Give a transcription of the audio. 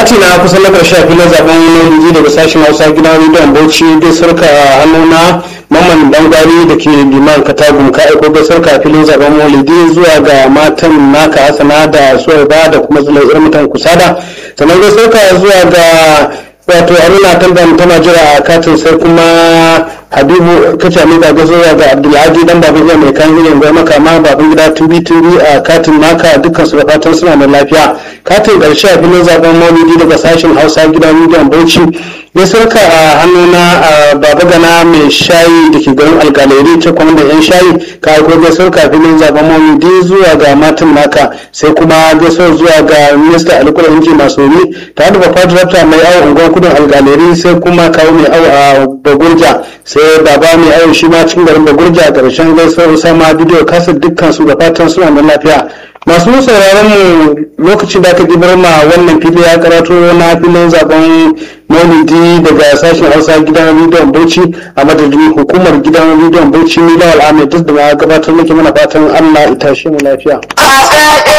kati na kusan na karshe a filin zaben maulidi daga sashen hausa gidan rediyon bauchi dai sarka hannuna mamman dangari da ke liman katagun ka aiko ga sarka a filin zaben maulidi zuwa ga matan naka hasana da suwaiba da kuma zulai mutan kusada sannan ga sarka zuwa ga wato haruna tandan tana jira a katin sai kuma habibu kace mai ga zuwa ga abdulhadi dan baban gida mai kan gidan gwai maka ma baban gida tubi tubi a katin naka dukkan su da fatan suna da lafiya katin karshe a filin zaben maulidi daga sashen hausa gidan midiyan bauchi ya sarka a hannuna a baba gana mai shayi da ke garin algaleri ce kuma da yan shayi ka aiko gaisuwar filin zaben maulidi zuwa ga matan naka sai kuma gaisuwar zuwa ga minista alikula inji masu ne tare da babbar director mai awo unguwar kudin algaleri sai kuma kawo mai awo a bagurja sai baba mai awo shi ma cikin garin bagurja a ƙarshen gaisuwar sama bidiyo kasar dukkan su da fatan suna da lafiya masu sauraron mu lokacin da aka gibar ma wannan fili ya karato na filin zaben maulidi daga sashen hausa gidan rediyon bauchi a madadin hukumar gidan rediyon bauchi milawal ahmed duk da ma gabatar muke mana fatan allah ita shi mu lafiya